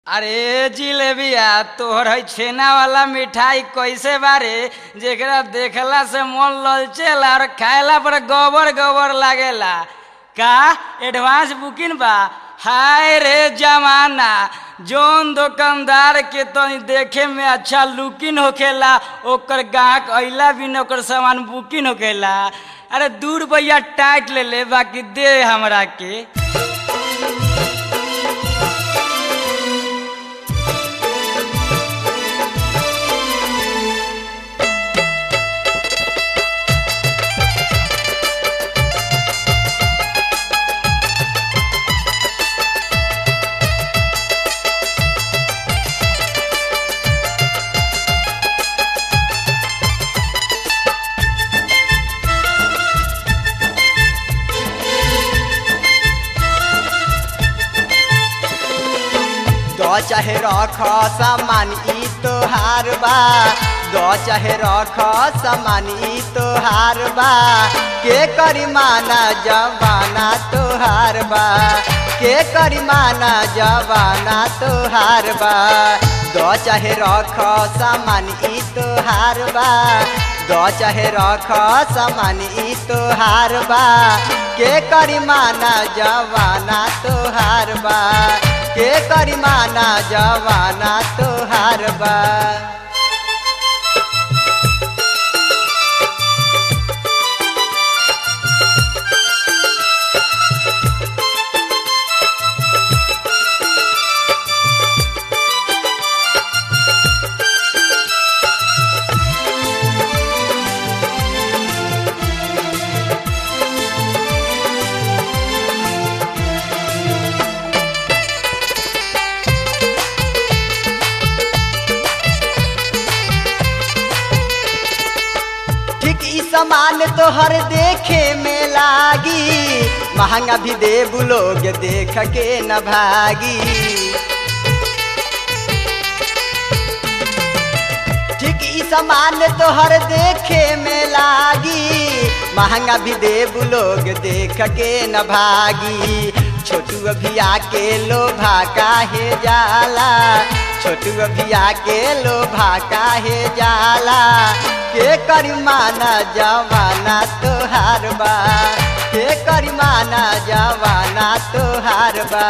अरे जिलेबिया तोहर है छेना वाला मिठाई कैसे बारे जेकरा देखला से मन ललचेला और खाएला पर गोबर गोबर लागेला का एडवांस बुकिंग बा हाय रे जमाना जोन दुकानदार के तनी देखे में अच्छा लुकिंग होखेला ओकर गाहक अइला भी न ओकर सामान बुकिंग होखेला अरे दूर भैया टाइट ले ले बाकी दे हमरा के दो चाहे रख सामान ई तोहार बा दो चाहे रख सामान ई तोहार बा के करी माना जवाना तोहार बा के करी माना जवाना तोहार बा दो चाहे रख सामान ई तोहार बा दो चाहे रख सामान ई तोहार बा के करी माना जवाना तोहार बा के करी माना जवाना तोहार बा ठीक ई सामान तोहर देखे में लागी महंगा भी देबू लोग देख के न भागी ठीक ई सामान तोहर देखे में लागी महंगा भी देबू लोग देख के न भागी छोटू अभिया के लोभा काहे जाला छोटू अभिया के लोभा काहे जाला के करी माना जवाना तोहार बा के करी माना जवाना तोहार बा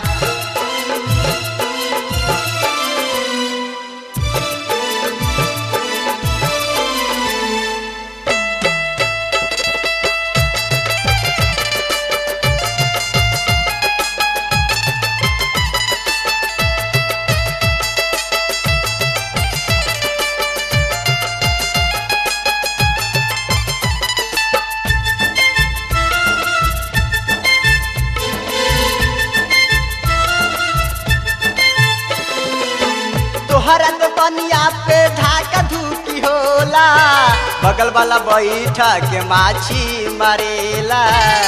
तोहरा तो बनिया पे ढाका धूकी होला बगल वाला बैठा के माछी मरेला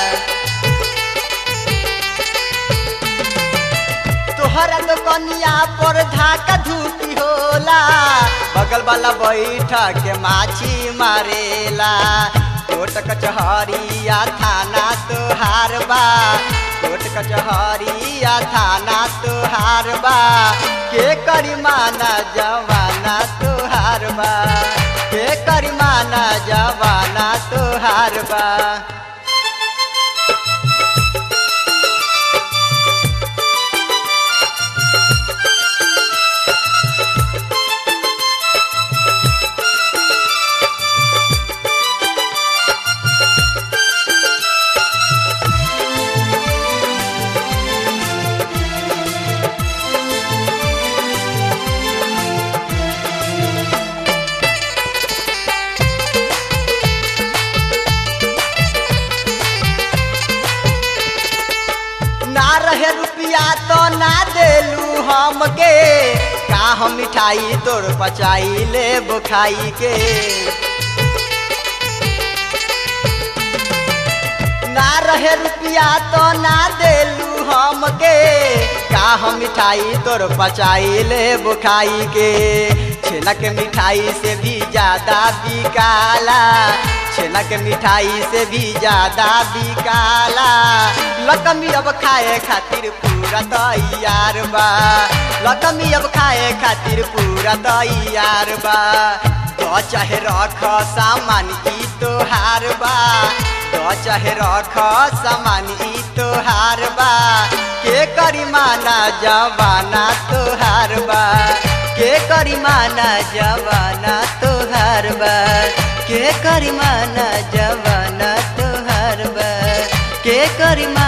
तोहरा तो कनिया पर ढाका धूकी होला बगल वाला बैठा के माछी मारेला कोट कचहरिया थाना तोहार बा कोट कचहरिया थाना तोहार बा के करी माना जवाना तोहार बा के करी माना जवाना तोहार बा ना रहे रुपया तो ना देलू हमके का हम मिठाई तोर पचाई ले बुखाई के ना रहे रुपया तो ना देलू हमके का हम मिठाई तोर पचाई ले बुखाई के छेना के मिठाई से भी ज्यादा बिकाला छेना के मिठाई से भी ज्यादा बिकाला लकमी अब खाए खातिर पूरा तैयार बा लकमी अब खाए खातिर पूरा तैयार बा तो चाहे रख सामान ई तोहार बा तो चाहे रख सामान ई तोहार बा के करी माना जवाना तोहार बा के करी माना जवाना तोहार बा के करी माना जवाना तोहार बा के करी माना